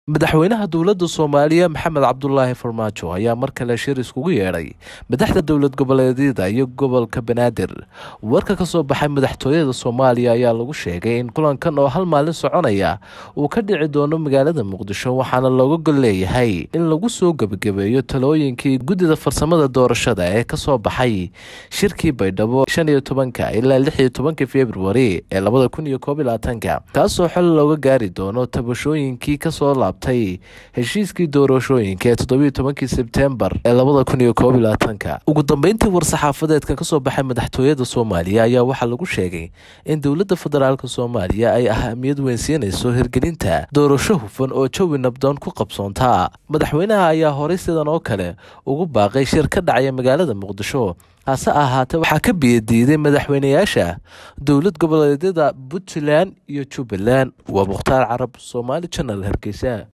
madaxweynaha dowladda soomaaliya maxamed cabdulaahi farmaajo ayaa mar kale shir iskugu yeedhay madaxda dowlad goboleedyada iyo gobolka banaadir warka ka soo baxay madaxtooyada soomaaliya ayaa lagu sheegay in kulankan oo hal maalin soconaya uu ka dhici doono magaalada muqdisho waxaana looga gol leeyahay in lagu soo gebagabeeyo talooyinkii guddida farsamada doorashada ee kasoo baxay shirkii baydhabo shan iyo tobanka ilaa lix iyo tobanka februari ee labada kun iyo koob iyo labaatanka kaasoo xol looga gaari doono tabashooyinkii kasoo laabtay heshiiskii doorashooyinka ee toddobiyo tobankii sebtembar ee labada kun iyo koob iyo labaatanka ugu dambeyntii war-saxaafadeedka kasoo baxay madaxtooyada soomaaliya ayaa waxaa lagu sheegay in dowladda federaalk soomaaliya ay ahamiyad weyn siinayso hirgelinta doorasho hufan oo jawi nabdoon ku qabsoonta madaxweynaha ayaa horey sidan oo kale ugu baaqay shir ka dhacaya magaalada muqdisho hase ahaatee waxaa ka biyadiiday madaxweynayaasha dowlad goboleedyada puntland iyo jubbaland waa mukhtaar carab somaali janal hargeysa